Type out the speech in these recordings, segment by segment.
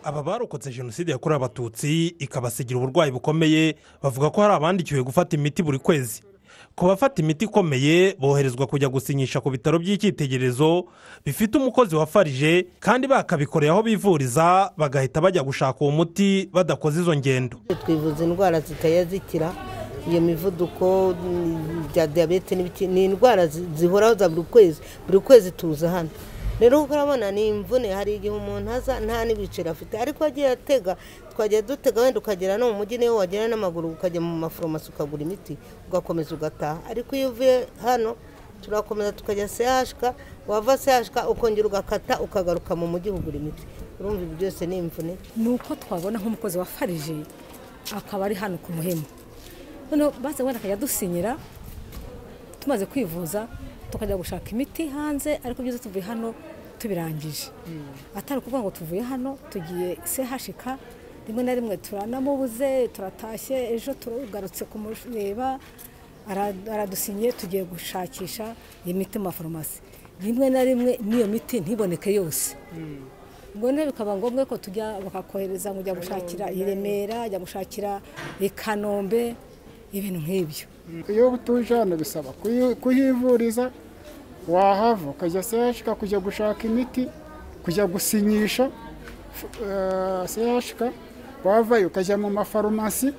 aba barokotse jenoside yakorewe abatutsi ikabasigira uburwayi bukomeye bavuga ko hari abandikiwe gufata imiti buri kwezi ku bafata imiti ikomeye boherezwa kujya gusinyisha ku bitaro by'icyitegererezo bifite umukozi wa farije kandi bakabikoreye aho bivuriza bagahita bajya gushaka uwo muti badakoze izo ngendo twivuza indwara zitaya zikira iyo mivuduko bya diyabete ni indwara zihoraho za buri kwezi buri kwezi tuza hano rero urabona ni imvune hari igihe umuntu aza nta n'ibiceri afite ariko agiye atega twajya dutega wenda ukagera no mu mujyi niyo wagera n'amaguru ukajya mu maforomasi ukagura imiti ugakomeza ugataha ariko iyo uvuye hano turakomeza tukajya sehashika wava sehashika ukongera ugakata ukagaruka mu mujyi ugura imiti urumva ibi byose ni imvune ni uko twabona nk'umukozi wa farije akaba ari hano ku muhema noneho baze wenda akajya dusinyira tumaze kwivuza tukajya gushaka imiti hanze ariko ibyiza tuvuye hano tubirangije atari ukuvuga ngo tuvuye hano tugiye sehashika rimwe na rimwe turanamubuze turatashye ejo tugarutse kumureba aradusinyiye tugiye gushakisha iyi miti mu mafarumasi rimwe na rimwe n'iyo miti ntiboneke yose ubwo rero bikaba ngombwa ko tujya bakakohereza ngo ujya gushakira i remera ujya gushakira i kanombe ibintu nk'ibyo iyo utuje hano bisaba kuhivuriza wahava ukajya sehashika kujya gushaka imiti kujya gusinyisha sehashika wavayo ukajya mu mafarumasi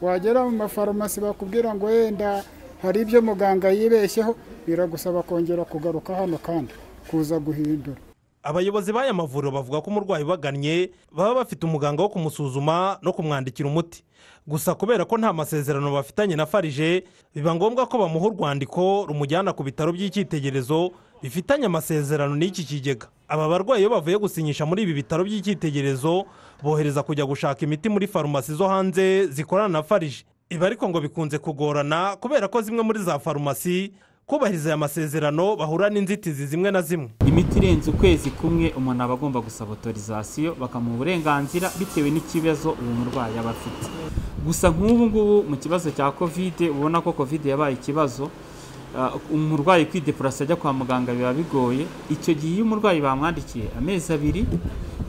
wagera mu mafarumasi bakubwira ngo wenda hari ibyo muganga yibeshyeho biragusaba kongera kugaruka hano kandi kuza guhindura abayobozi b'aya mavuriro bavuga ko umurwayi ubagannye baba bafite umuganga wo kumusuzuma no kumwandikira umuti gusa kubera ko nta masezerano bafitanye na farije biba ngombwa ko bamuha urwandiko rumujyana ku bitaro by'icyitegererezo bifitanye amasezerano n'iki kigega aba barwayi iyo bavuye gusinyisha muri ibi bitaro by'icyitegererezo bohereza kujya gushaka imiti muri farumasi zo hanze zikorana na farije ibi ariko ngo bikunze kugorana kubera ko zimwe muri za farumasi kubahiriza aya masezerano bahura n'inzitizi zimwe na zimwe imiti irenze ukwezi kumwe umuntu aba agomba gusaba otorizasiyo bakamuha uburenganzira bitewe n'ikibazo uwo murwayi aba afite gusa nk'ubu ngubu mu kibazo cya kovide ubona ko kovide yabaye ikibazo umurwayi kwidepurasa ajya kwa muganga biba bigoye icyo gihe iyo umurwayi bamwandikiye amezi abiri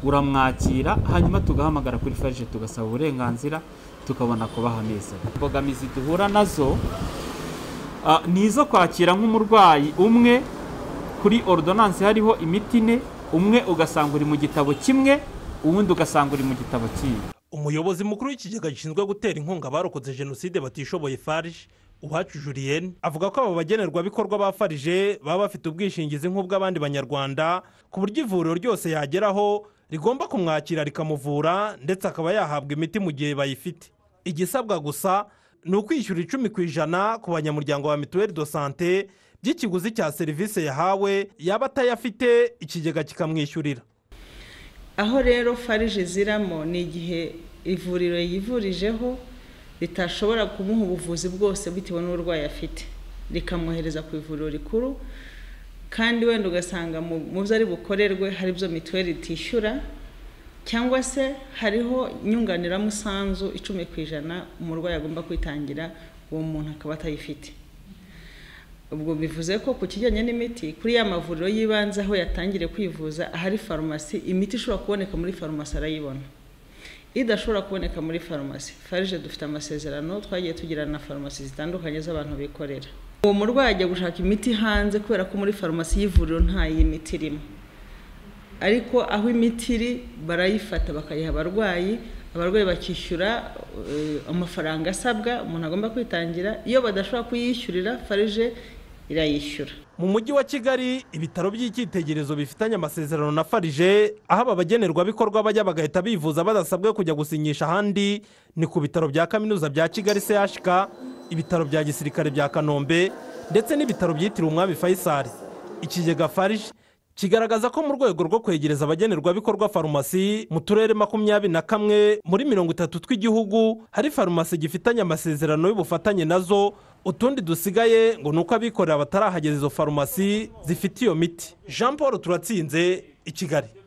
uramwakira hanyuma tugahamagara kuri farije tugasaba uburenganzira tukabona kubaha amezi abiri imbogamizi duhura nazo ni izo kwakira nk'umurwayi umwe kuri ordonanse hariho imiti ine umwe ugasanga uri mu gitabo kimwe uwundi ugasanga uri mu gitabo kimwe umuyobozi mukuru w'ikigega gishinzwe gutera inkunga abarokotse jenoside batishoboye farije uwacu julienne avuga ko abo bagenerwabikorwa ba farije baba bafite ubwishingizi nk'ubw'abandi banyarwanda ku buryo ivuriro ryose yageraho rigomba kumwakira rikamuvura ndetse akaba yahabwa imiti mu gihe bayifite igisabwa gusa ni ukwishyura icumi ku ijana ku banyamuryango ba mituweli do sante by'ikiguzi cya serivisi yahawe yaba atayafite ikigega kikamwishyurira aho rero farije iziramo ni igihe ivuriro yivurijeho ritashobora kumuha ubuvuzi bwose bitewe n'uburwayi afite rikamwohereza ku ivuriro rikuru kandi wenda ugasanga mu byo ari bukorerwe hari ibyo mituweli itishyura cyangwa se hariho inyunganiramusanzu icumi ku ijana umurwayi agomba kwitangira uwo muntu akaba atayifite ubwo bivuze ko ku kijyanye n'imiti kuri ya mavuriro y'ibanze aho yatangire kwivuza ahari farumasi imiti ishobora kuboneka muri farumasi arayibona idashobora kuboneka muri farumasi farije dufite amasezerano twagiye tugirana na farumasi zitandukanye z'abantu bikorera uwo murwayi ajya gushaka imiti hanze kubera ko muri farumasi y'ivuriro nta y'imiti irimo ariko aho imiti iri barayifata bakayiha abarwayi abarwayi bakishyura amafaranga asabwa umuntu agomba kwitangira iyo badashobora kuyishyurira farije irayishyura mu mujyi wa kigali ibitaro by'icyitegererezo bifitanye amasezerano na farije aho aba bagenerwabikorwa bajya bagahita bivuza badasabwe kujya gusinyisha ahandi ni ku bitaro bya kaminuza bya kigali chk ibitaro bya gisirikare bya kanombe ndetse n'ibitaro byitiriwe umwami fayisari ikigega farije kigaragaza ko mu rwego rwo kwegereza abagenerwabikorwa farumasi mu turere makumyabiri na kamwe muri mirongo itatu tw'igihugu hari farumasi gifitanye amasezerano y'ubufatanye nazo utundi dusigaye ngo ni uko abikorera batarahageza izo farumasi zifite iyo miti jean paul turatsinze i kigali